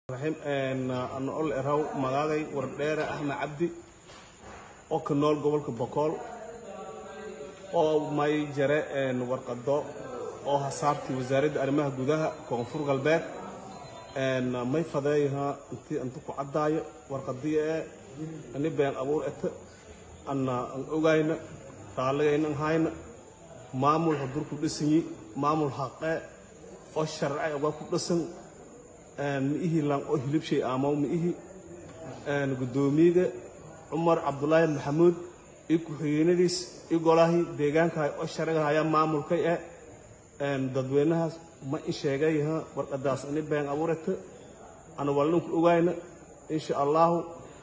raxiim ana ol eraw magaaday wardheere axmed cabdi oo ka nool gobolka bokool oo may jare warqado oo hasaartii wasaaradda arrimaha gudaha koonfur galbeed may fadeeyaha intii inta ku caddaayo warqadii ee ani been abuur ete ana an ogayna raalligayna an hayna maamul hadur ku dhisanyi maamul haqee oo sharci oga ku dhisan miihi lan oo hilibshay aamaw miihi guddoomiyaga cumar cabdulaahi maxamuud iyo ku-xigeenadiis iyo golahii deegaankahay oo sharciga hayaa maamulkay eh dadweynahaas ma in sheegayaha warqadaas ini been abuurata ana walninku ogayna insha allahu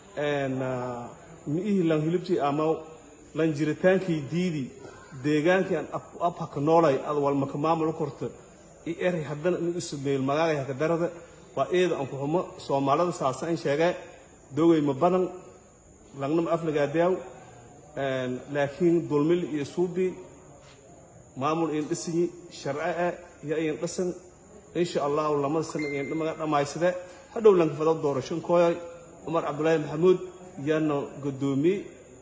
miihi lan hilibshay aamaw lan jiritaankii diidi deegaankii aan abhaka noolay ad walmaka maamul korta i eray haddana in isu meel magaagay haka darada waa eeda aan ku xumo soomaalida saasa in sheegee dogay ma badan langnama aflagaadeaw laakiin dulmil iyo suubi maamul iin dhisanyi sharce eh iyo iin dhisan insha allahu lamada sana iin dhamaga dhammaysade hadhow lanka fado doorasho kooyoy cumar cabdulaahi maxamuud yaana guddoomiye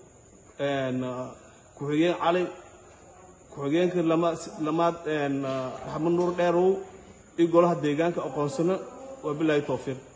ku-xigeen cali ku-xigeenka lamaad raxmad nuur dheerow iyo golaha deegaanka aqoonsano wabilaahi towfiiq